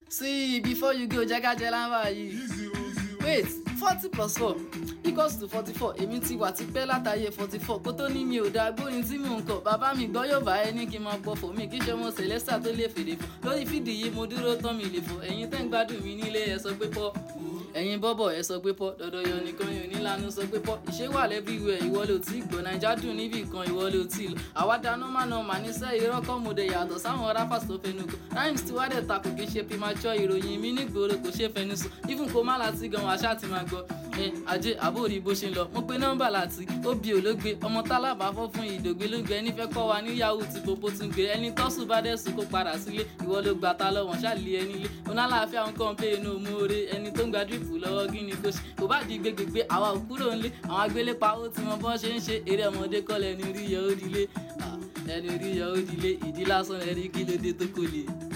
see before you go jẹ́kájẹ́ lámbà yìí wait forty plus four equals to forty four èmi ti wà tipẹ́ látàyè forty four kó tó ní mi ò dá gbórin tí mò ń kọ bàbá mi gbọ́ yóò bá ẹ ní kí n máa pọ̀fọ̀ mi kí ṣe ọmọ celesta tó lè fèdè fún lórí fídì yìí mo dúró tán mi lè fọ ẹ̀yin tẹ́ ń gbádùn mi nílé ẹ sọ pé pọ́ ẹ̀yin bọ́bọ̀ ẹ sọ pé pọ́ dọ̀dọ̀ yọ nìkan yóò nílànà sọ pé pọ́ ìṣe wà lẹ́bíwẹ̀ ìwọ ló tí gbọ́ naija dùn níbì kan ìwọ ló tí lọ àwa dáná má nà mà níṣẹ́ irọ́ kọ́ mo dẹ̀ yàtọ̀ sáwọn rappers tó fẹnu kò rhymes tí wàá dẹ̀ ta kò kí ṣe premature ìròyìn mi nígboro kò ṣe fẹnu sùn even kó má láti gan wàá ṣáà ti máa gbọ́ ẹ ajé àbórí bó ṣe ń lọ mo pe nọ́mbà láti óbì ológbe ọmọ tálábà fọ́ fún ìdògbé ló gbé ẹni fẹ́ kọ́ wa ní yahoo tí popo tún gbé ẹni tọ́sùn bá dẹ̀sùn kó padà sílé ìwọ ló gbà ta lọ́wọ́n ṣáàlì ẹni lé onílàáfíà ń kàn pé inú mòore ẹni tó ń gba dírípù lọ́wọ́ kí ni kò ṣe kò bá di gbégbégbé àwa ò kúrò ńlé àwọn agbélépa ó ti mọ bọ́n ṣe ń ṣe eré ọmọdé kọ́ lẹ́ni rí yọ ó dilé ẹni rí yọ ó dilé ìdí lásán ẹni kí ló dé tó kò lè.